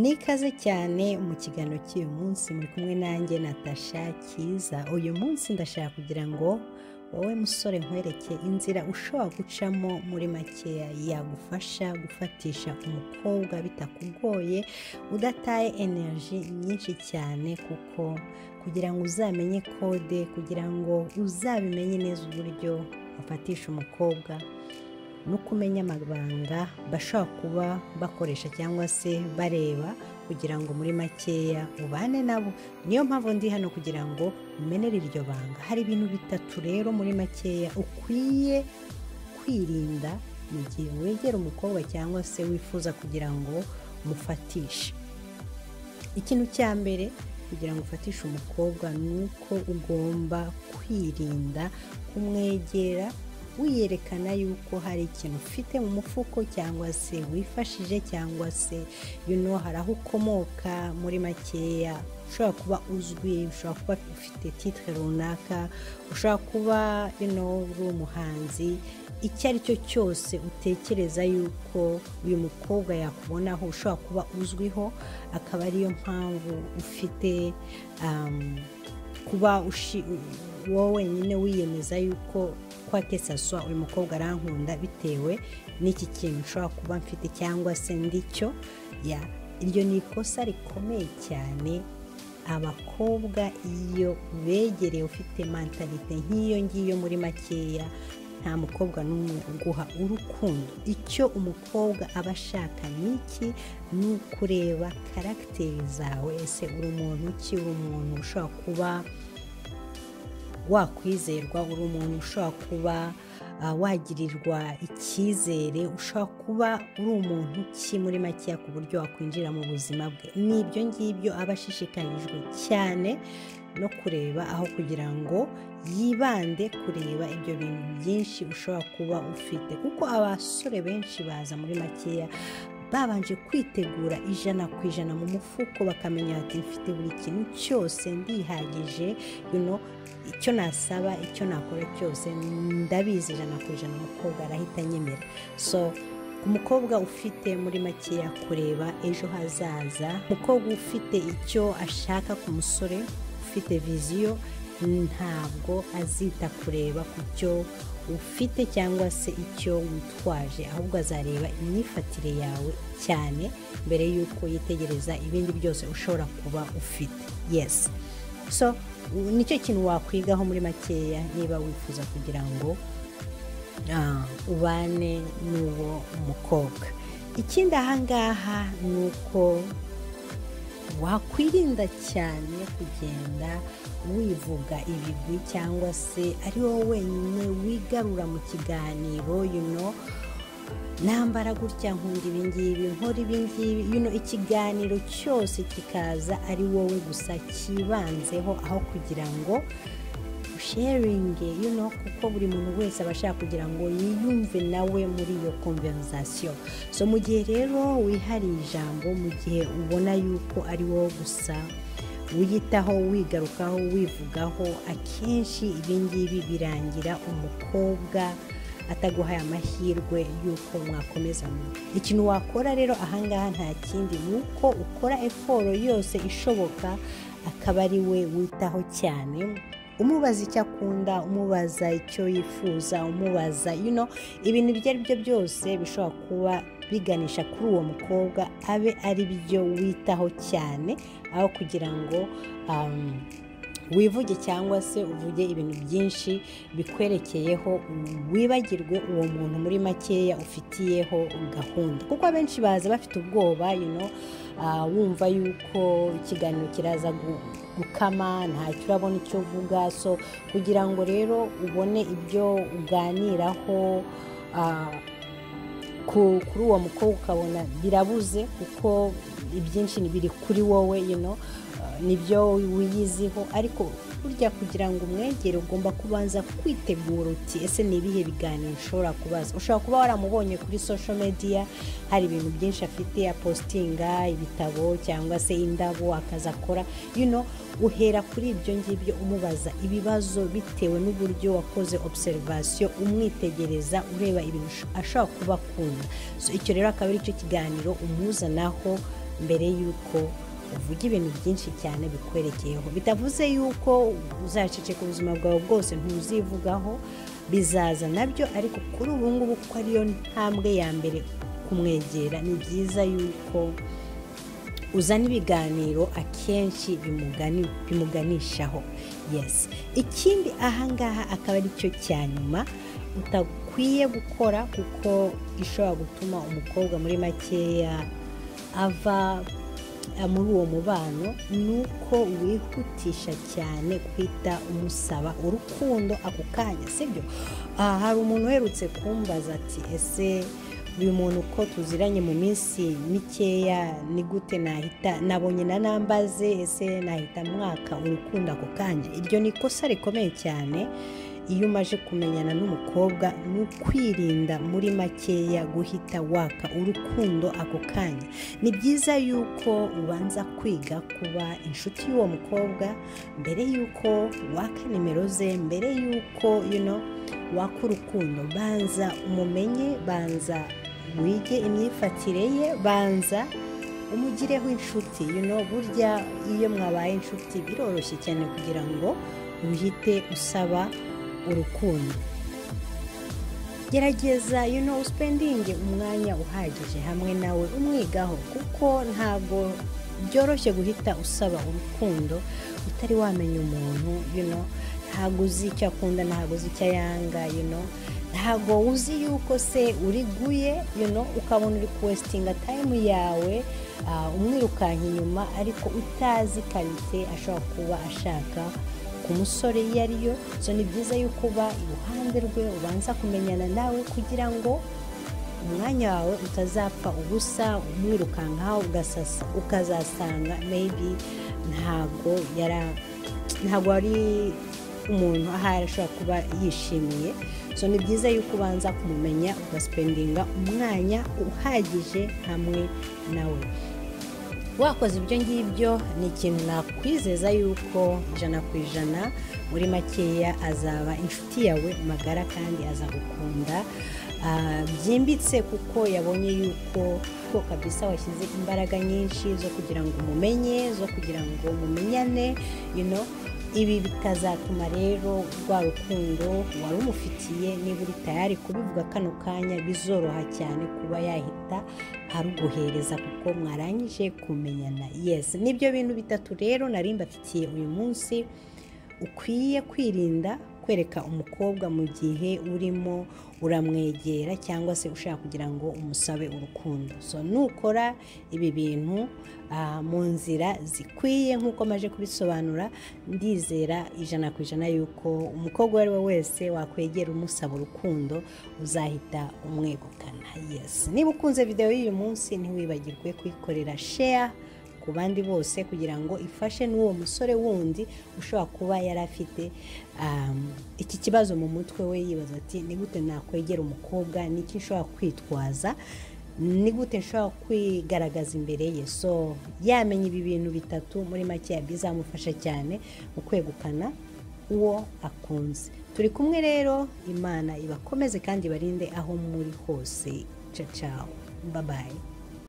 nikaze cyane mu kiganiro cy'uyu munsi muri kumwe nanjye natasha cyiza uyu munsi ndashaka kugira ngo wowe musore nkwereke inzira ushobora gucamo muri makeya yagufasha gufatisha umukobwa bitakugoye udataye energy nyinshi cyane kuko kugira ngo uzamenye kode kugira ngo uzabimenye neza uburyo wafatisha umukobwa no kumenya amabanga bashobora kuba bakoresha cyangwa se bareba kugira ngo muri makeya ubane nabo niyo mpamvu ndi hano kugira ngo umenere iryo banga hari ibintu bitatu rero muri makeya ukwiye kwirinda mu gihe wegera umukobwa cyangwa se wifuza kugira ngo mufatishe ikintu cya mbere kugira ngo ufatishe umukobwa ni uko ugomba kwirinda kumwegera wiyerekana yuko hari ikintu ufite mu mufuko cyangwa se wifashije cyangwa se you know, hari aho ukomoka muri makeya ushobora kuba uzwi ushobora kuba ufite titire runaka ushobora kuba you know, uri umuhanzi icyo ari cyo cyose utekereza yuko uyu mukobwa yakubonaho ushobora kuba uzwiho akaba ariyo mpamvu ufite um, kuba ushi- wowe wenyine wiyemeza yuko kwa kesaswa uyu mukobwa arankunda bitewe n'iki kintu nshobora kuba mfite cyangwa se ndicyo ya iryo ni ikosa rikomeye cyane abakobwa iyo begereye ufite mantalite nk'iyo ngiyo muri makeya nta mukobwa n'umwe uguha urukundo icyo umukobwa aba ashaka ni iki ni ukureba karagiteri zawe ese uri umuntu ki uri umuntu ushobora kuba wakwizerwa uri umuntu ushobora kuba ah, wagirirwa icyizere ushobora kuba uri umuntu ki muri makeya ku buryo wakwinjira mu buzima bwe ni ibyo ngibyo aba ashishikarijwe cyane no kureba aho kugira ngo yibande kureba ibyo bintu byinshi ushobora kuba ufite kuko abasore benshi baza muri makeya babanje kwitegura ijana ku ijana mu mufuko bakamenya bati mfite buri kintu cyose ndihagije you know, icyo nasaba icyo nakora cyose ndabizi ijana ku ijana umukobwa arahita anyemera so umukobwa ufite muri makeya kureba ejo hazaza umukobwa ufite icyo ashaka ku musore ufite viziyo ntabwo azita kureba ku cyo ufite cyangwa se icyo witwaje ahubwo azareba imyifatire yawe cyane mbere y'uko yitegereza ibindi byose ushobora kuba ufite yesi so nicyo kintu wakwigaho muri makeya niba wifuza kugira ngo ah, ubane n'uwo mukobwa ikindi ahangaha ni uko wakwirinda cyane kugenda wivuga ibigwi cyangwa se ari wowe wenyine wigarura mu kiganiro you know, nambara gutya nkunda ibingibi nkora ibingibi you know, ikiganiro cyose kikaza ari wowe gusa cyibanzeho aho kugira ngo sharingi you know, kuko buri muntu wese aba ashaka kugira ngo yiyumve nawe muri iyo konverizasiyo so mu gihe rero wihariye ijambo mu gihe ubona yuko ari wowe gusa wiyitaho wigarukaho wivugaho akenshi ibingibi birangira umukobwa ataguhaye amahirwe y'uko mwakomezanya ikintu wakora rero ahangaha nta kindi ni uko ukora eforo yose ishoboka akaba ari we witaho cyane umubaza icyo akunda umubaza icyo yifuza umubaza you know, ibintu ibyo ari byo byose bishobora kuba biganisha kuri uwo mukobwa abe ari byo witaho cyane aho kugira ngo um, wivuge cyangwa se uvuge ibintu byinshi bikwerekeyeho wibagirwe uwo muntu muri makeya ufitiyeho gahunda kuko abenshi baza bafite ubwoba you know, ah, wumva yuko ikiganiro kiraza gu- gukama ntacyo urabona icyo uvuga so kugira ngo rero ubone ibyo uganiraho ah, ku- kuri uwo mukobwa ukabona birabuze kuko ibyinshi ni biri kuri wowe you know, uh, nibyo wiyiziho ariko burya kugira ngo umwegere ugomba kubanza kwitegura uti ese ni ibihe biganiro ushobora kubaza ushobora kuba waramubonye kuri social media hari ibintu byinshi afite apositinga ibitabo cyangwa se indabo akazi akora you know, uhera kuri ibyo ngibyo umubaza ibibazo bitewe n'uburyo wakoze observation umwitegereza ureba ibintu asho- ashobora kuba akunda so icyo rero akaba ari cyo kiganiro umuzanaho mbere y'uko uvuga ibintu byinshi cyane bikwerekeyeho bitavuze y'uko uzaceceka ubuzima bwawe bwose ntuzivugaho bizaza nabyo ariko kuri ubu ngubu ko ariyo ntambwe ya mbere kumwegera ni byiza y'uko uzana ibiganiro akenshi bimugani bimuganishaho yesi ikindi ahangaha akaba ari cyo cya nyuma utakwiye gukora kuko gishobora gutuma umukobwa muri makeya ava muri uwo mubano ni uko wihutisha cyane guhita umusaba urukundo ako kanya sibyo aha hari umuntu uherutse kumbaza ati ese uyu muntu uko tuziranye mu minsi mikeya ni gute nahita nabonye na nambaze ese nahita mwaka urukundo ako kanya iryo ni ikosa rikomeye cyane iyo umaze kumenyana n'umukobwa ni ukwirinda muri makeya guhita waka urukundo ako kanya ni byiza yuko ubanza kwiga kuba inshuti y'uwo mukobwa mbere y'uko waka nimero ze mbere y'uko yuno waka urukundo banza umumenye banza wige imyifatire ye banza umugireho inshuti yuno burya iyo mwabaye inshuti biroroshye cyane kugira ngo uhite usaba urukundo gerageza you know usipendinge umwanya uhagije hamwe nawe umwigaho kuko ntabwo byoroshye guhita usaba urukundo utari wamenya umuntu you know ntabwo uzi icyo akunda ntabwo uzi icyo ayanga you know ntabwo uzi yuko se uriguye you know ukabona uri kuwesitinga tayimu yawe umwirukanka inyuma ariko utazi karite ashobora kuba ashaka ku musore iyo ari yo so ni byiza yuko uba iruhande rwe ubanza kumenyana nawe kugira ngo umwanya wawe utazapfa ubusa umwirukankaho ukazasanga meyibi ntabwo yari ntabwo ari umuntu ahari ashobora kuba yishimiye so ni byiza yuko ubanza kumumenya ugasipendinga umwanya uhagije hamwe nawe wakoze ibyo ngibyo ni ikintu nakwizeza yuko ijana ku ijana muri makeya azaba inshuti yawe magara kandi azagukunda byimbitse kuko yabonye yuko ko kabisa washyize imbaraga nyinshi zo kugira ngo umumenye zo kugira ngo mumenyane ibi bitazatuma rero rwa rukundo wari umufitiye niba uri tayari kubivuga kano kanya bizoroha cyane kuba yahita aruguhereza kuko mwarangije kumenyana yesi nibyo bintu bitatu rero nari mbafitiye uyu munsi ukwiye kwirinda kwereka umukobwa mu gihe urimo uramwegera cyangwa se ushaka kugira ngo umusabe urukundo so nukora ibi bintu mu nzira zikwiye nk'uko maje kubisobanura ndizera ijana ku ijana y'uko umukobwa uwo ari we wese wakwegera umusaba urukundo uzahita umwegukana yesi niba ukunze videwo y'uyu munsi ntiwibagirwe kuyikorera sheya ku bandi bose kugira ngo ifashe n'uwo musore wundi ushobora kuba yari afite iki kibazo mu mutwe we yibaza ati ni gute nakwegera umukobwa niki nshobora kwitwaza ni gute nshobora kwigaragaza imbere ye so yamenya ibi bintu bitatu muri make bizamufasha cyane mu kwegukana uwo akunze turi kumwe rero imana ibakomeze kandi ibarinde aho muri hose cacaho babaye